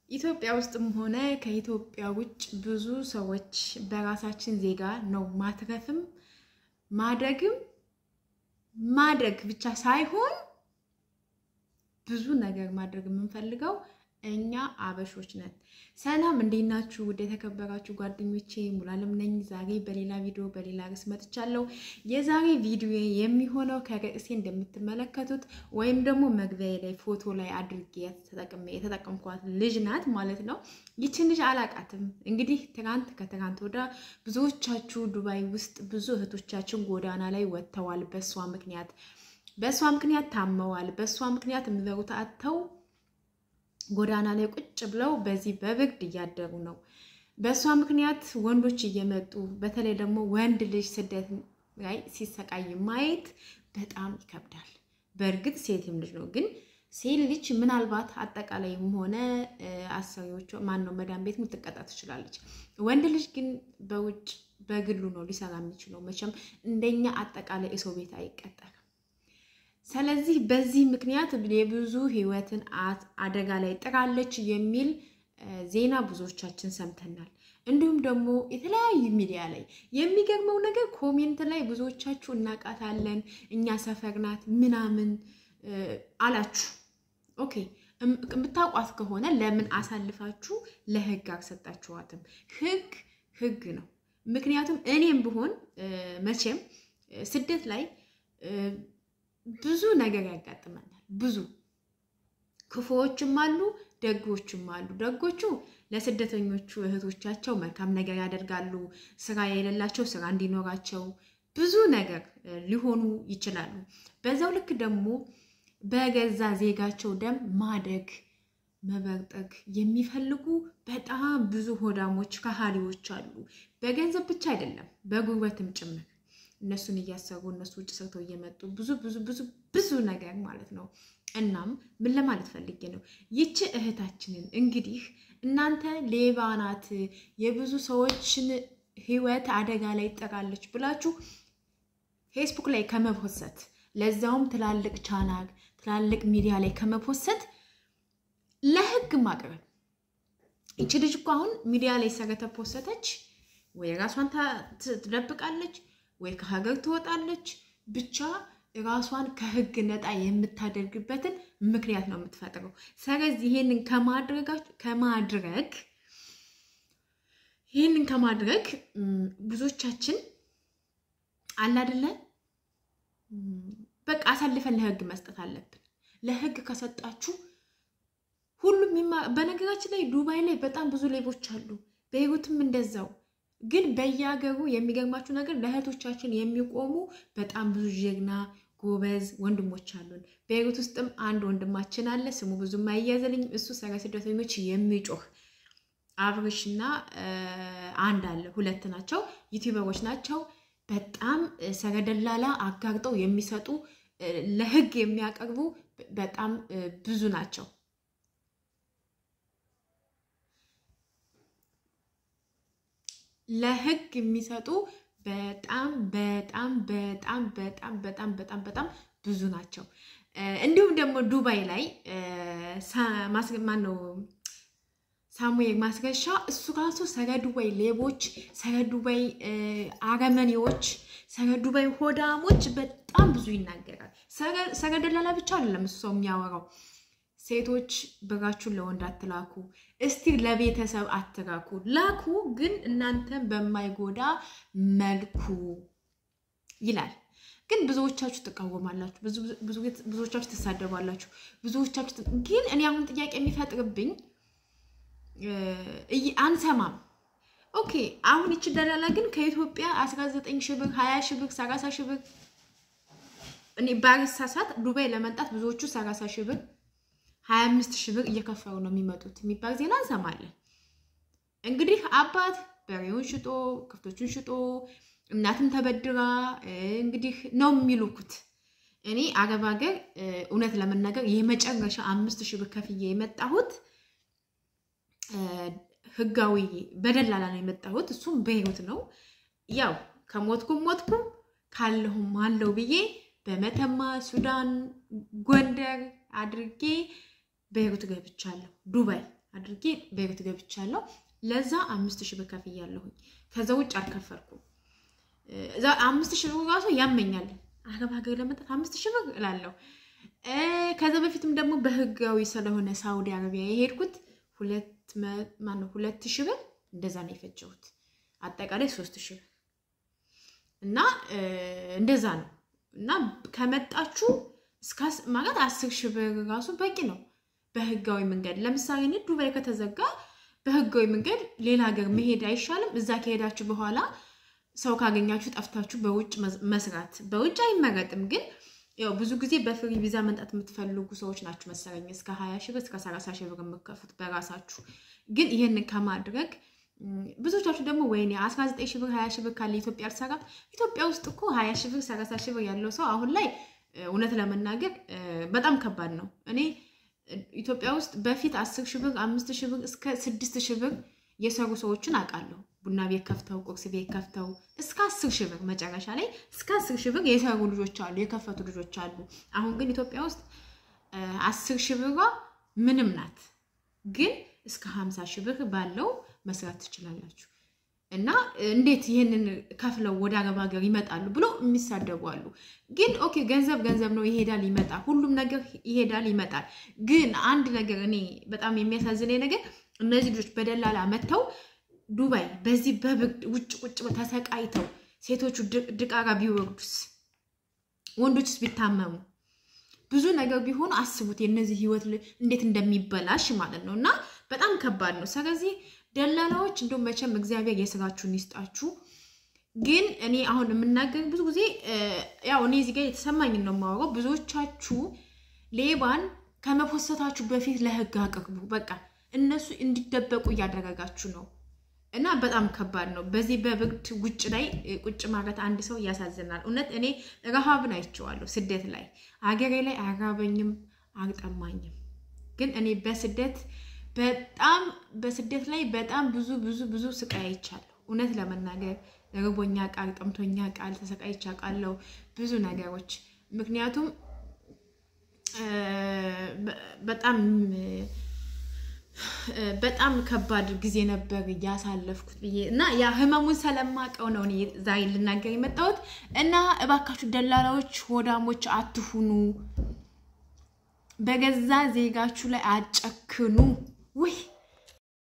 ኢትዮጵያ ውስጥም ሆነ ከኢትዮጵያ ውጭ ብዙ ሰዎች በራሳችን ዜጋ ነው ማትረፍም ማደግም ማደግ ብቻ ሳይሆን ብዙ ነገር ማድረግ የምንፈልገው እኛ አበሾች ነን። ሰላም እንዴት ናችሁ? ውድ የተከበራችሁ ጓደኞቼ ሙሉዓለም ነኝ። ዛሬ በሌላ ቪዲዮ በሌላ ርዕስ መጥቻለሁ። የዛሬ ቪዲዮ የሚሆነው ከርዕሴ እንደምትመለከቱት ወይም ደግሞ መግቢያ ላይ ፎቶ ላይ አድርጌ የተጠቀምኳት ልጅ ናት ማለት ነው። ይችን ልጅ አላቃትም። እንግዲህ ትናንት ከትናንት ወዳ ብዙዎቻችሁ ዱባይ ውስጥ ብዙ እህቶቻችን ጎዳና ላይ ወጥተዋል። በእሷ ምክንያት በእሷ ምክንያት ታመዋል። በእሷ ምክንያት የሚበሩት አጥተው ጎዳና ላይ ቁጭ ብለው በዚህ በብርድ እያደሩ ነው። በእሷ ምክንያት ወንዶች እየመጡ በተለይ ደግሞ ወንድ ልጅ ስደት ላይ ሲሰቃይ ማየት በጣም ይከብዳል። በእርግጥ ሴትም ልጅ ነው፣ ግን ሴት ልጅ ምናልባት አጠቃላይም ሆነ አሰሪዎቿ ማን ነው መዳን ቤት ልትቀጣ ትችላለች። ወንድ ልጅ ግን በውጭ በግሉ ነው ሊሰራ የሚችለው። መቼም እንደኛ አጠቃላይ የሰው ቤት አይቀጠርም። ስለዚህ በዚህ ምክንያት የብዙ ሕይወትን አደጋ ላይ ጥራለች የሚል ዜና ብዙዎቻችን ሰምተናል። እንዲሁም ደግሞ የተለያዩ ሚዲያ ላይ የሚገርመው ነገር ኮሜንት ላይ ብዙዎቻችሁ እናቃታለን፣ እኛ ሰፈር ናት ምናምን አላችሁ። ኦኬ የምታውቋት ከሆነ ለምን አሳልፋችሁ ለህግ አልሰጣችኋትም? ህግ ህግ ነው። ምክንያቱም እኔም ብሆን መቼም ስደት ላይ ብዙ ነገር ያጋጥመናል። ብዙ ክፉዎችም አሉ፣ ደጎችም አሉ። ደጎቹ ለስደተኞቹ እህቶቻቸው መልካም ነገር ያደርጋሉ። ስራ የሌላቸው ስራ እንዲኖራቸው ብዙ ነገር ሊሆኑ ይችላሉ። በዛው ልክ ደግሞ በገዛ ዜጋቸው ደም ማደግ መበርጠግ የሚፈልጉ በጣም ብዙ ሆዳሞች ከሃዲዎች አሉ። በገንዘብ ብቻ አይደለም በጉልበትም ጭምር እነሱን እያሰሩ እነሱ ውጭ ሰርተው እየመጡ ብዙ ብዙ ብዙ ብዙ ነገር ማለት ነው። እናም ምን ለማለት ፈልጌ ነው ይቺ እህታችንን እንግዲህ እናንተ ሌባ ናት፣ የብዙ ሰዎችን ህይወት አደጋ ላይ ጥራለች ብላችሁ ፌስቡክ ላይ ከመፖሰት ለዛውም ትላልቅ ቻናል ትላልቅ ሚዲያ ላይ ከመፖሰት ለህግ ማቅረብ። ይቺ ልጅ እኮ አሁን ሚዲያ ላይ ስለተፖሰተች ወይ ራሷን ትደብቃለች ወይ ከሀገር ትወጣለች። ብቻ ራሷን ከህግ ነጣ የምታደርግበትን ምክንያት ነው የምትፈጥረው። ስለዚህ ይሄንን ከማድረግ ይህንን ከማድረግ ብዙዎቻችን አላደለ በቃ አሳልፈን ለህግ መስጠት አለብን። ለህግ ከሰጣችሁ ሁሉም በነገራችን ላይ ዱባይ ላይ በጣም ብዙ ሌቦች አሉ። በህይወትም እንደዛው ግን በየሀገሩ የሚገርማችሁ ነገር ለእህቶቻችን የሚቆሙ በጣም ብዙ ጀግና ጎበዝ ወንድሞች አሉን። በቤይሩት ውስጥም አንድ ወንድማችን አለ፣ ስሙ ብዙም አይያዘልኝም። እሱ ስለ ስደተኞች የሚጮህ አብርሽና አንድ አለ፣ ሁለት ናቸው፣ ዩቲዩበሮች ናቸው። በጣም ሰረደላላ አጋርጠው የሚሰጡ ለህግ የሚያቀርቡ በጣም ብዙ ናቸው። ለህግ የሚሰጡ በጣም በጣም በጣም በጣም በጣም በጣም በጣም ብዙ ናቸው። እንዲሁም ደግሞ ዱባይ ላይ ማን ነው ሳሙኤል ማስረሻ እሱ ራሱ ሰረ ዱባይ ሌቦች፣ ሰረ ዱባይ አረመኔዎች፣ ሰረ ዱባይ ሆዳሞች በጣም ብዙ ይናገራል። ሰረ ደላላ ብቻ አይደለም እሱ ሰው የሚያወራው ሴቶች ብራችሁን ለወንድ አትላኩ፣ እስቲ ለቤተሰብ አትላኩ፣ ላኩ ግን እናንተን በማይጎዳ መልኩ ይላል። ግን ብዙዎቻችሁ ትቃወማላችሁ፣ ብዙዎቻችሁ ትሳደባላችሁ፣ ብዙዎቻችሁ ግን እኔ አሁን ጥያቄ የሚፈጥርብኝ አንሰማም። ኦኬ አሁን ይች ደላላ ግን ከኢትዮጵያ 19 ሺህ ብር 20 ሺህ ብር 30 ሺህ ብር እኔ ባልሳሳት ዱባይ ለመምጣት ብዙዎቹ 30 ሺህ ብር ሀያ አምስት ሺህ ብር እየከፈሉ ነው የሚመጡት የሚባል ዜና እንሰማለን። እንግዲህ አባት በሬውን ሽጦ ከፍቶቹን ሽጦ እናትም ተበድራ እንግዲህ ነው የሚልኩት። እኔ አረብ ሀገር እውነት ለመናገር የመጨረሻ አምስት ሺህ ብር ከፍዬ የመጣሁት ህጋዊ በደላላ ነው የመጣሁት። እሱም በህይወት ነው። ያው ከሞትኩም ሞትኩም ካለሁም አለው ብዬ በመተማ ሱዳን፣ ጎንደር አድርጌ በህይወት ገብቻለሁ። ዱባይ አድርጌ ቤሩት ገብቻለሁ። ለዛ አምስት ሺህ ብር ከፍያለሁኝ። ከዛ ውጭ አልከፈልኩም። እዛ አምስት ሺህ ብር ራሱ ያመኛል። አረብ ሀገር ለመጣት አምስት ሺህ ብር እላለሁ። ከዛ በፊትም ደግሞ በህጋዊ ስለሆነ ሳውዲ አረቢያ የሄድኩት ሁለት ማነው ሁለት ሺህ ብር እንደዛ ነው የፈጀሁት። አጠቃላይ ሶስት ሺህ ብር እና እንደዛ ነው እና ከመጣችሁ ማለት አስር ሺህ ብር ራሱ በቂ ነው በህጋዊ መንገድ። ለምሳሌ እኔ ዱባይ ከተዘጋ በህጋዊ መንገድ ሌላ ሀገር መሄድ አይሻልም? እዛ ከሄዳችሁ በኋላ ሰው ካገኛችሁ ጠፍታችሁ በውጭ መስራት። በውጭ አይመረጥም፣ ግን ያው ብዙ ጊዜ በፍሪ ቪዛ መምጣት የምትፈልጉ ሰዎች ናችሁ መሰለኝ እስከ ሀያ ሺህ ብር እስከ ሰላሳ ሺህ ብር የምከፉት በራሳችሁ። ግን ይህንን ከማድረግ ብዙዎቻችሁ ደግሞ ወይኔ አስራ ዘጠኝ ሺህ ብር ሀያ ሺህ ብር ካለ ኢትዮጵያ አልሰራም። ኢትዮጵያ ውስጥ እኮ ሀያ ሺህ ብር ሰላሳ ሺህ ብር ያለው ሰው አሁን ላይ እውነት ለመናገር በጣም ከባድ ነው። እኔ ኢትዮጵያ ውስጥ በፊት አስር ሺህ ብር አምስት ሺህ ብር እስከ ስድስት ሺህ ብር የሰሩ ሰዎችን አውቃለሁ። ቡና ቤት ከፍተው ቁርስ ቤት ከፍተው እስከ አስር ሺህ ብር መጨረሻ ላይ እስከ አስር ሺህ ብር የሰሩ ልጆች አሉ፣ የከፈቱ ልጆች አሉ። አሁን ግን ኢትዮጵያ ውስጥ አስር ሺህ ብሯ ምንም ናት። ግን እስከ ሀምሳ ሺህ ብር ባለው መስራት ትችላላችሁ። እና እንዴት ይህንን ከፍለው ወደ አረብ ሀገር ይመጣሉ ብሎ የሚሳደቡ አሉ። ግን ኦኬ ገንዘብ ገንዘብ ነው፣ ይሄዳል ይመጣል፣ ሁሉም ነገር ይሄዳል ይመጣል። ግን አንድ ነገር እኔ በጣም የሚያሳዝነኝ ነገር እነዚህ ልጆች በደላላ መጥተው ዱባይ በዚህ በብርድ ውጭ ቁጭ ተሰቃይተው ሴቶቹ ድቃራ ቢወርዱስ፣ ወንዶችስ ቢታመሙ፣ ብዙ ነገር ቢሆኑ አስቡት የእነዚህ ህይወት እንዴት እንደሚበላሽ ማለት ነው። እና በጣም ከባድ ነው። ስለዚህ ደላላዎች እንደው መቼም እግዚአብሔር የስራችሁን ይስጣችሁ። ግን እኔ አሁን የምናገር ብዙ ጊዜ ያው እኔ እዚህ ጋር የተሰማኝን ነው የማወራው። ብዙዎቻችሁ ሌባን ከመፖሰታችሁ በፊት ለህግ አቅርቡ። በቃ እነሱ እንዲደበቁ እያደረጋችሁ ነው እና በጣም ከባድ ነው። በዚህ በብርድ ውጭ ላይ ቁጭ ማለት አንድ ሰው ያሳዝናል። እውነት እኔ ረሃብን አይቼዋለሁ ስደት ላይ። ሀገሬ ላይ አራበኝም አልጠማኝም። ግን እኔ በስደት በጣም በስደት ላይ በጣም ብዙ ብዙ ብዙ ስቃይ አይቻለሁ። እውነት ለመናገር ርቦኛ ቃል ጠምቶኛ ቃል ተሰቃይቻ ቃለው ብዙ ነገሮች ምክንያቱም በጣም በጣም ከባድ ጊዜ ነበር እያሳለፍኩት ብዬ እና ያ ህመሙን ስለማቀው ነው እኔ ዛሬ ልናገር የመጣሁት። እና እባካችሁ ደላላዎች ሆዳሞች አትሁኑ፣ በገዛ ዜጋችሁ ላይ አጨክኑ። ውይ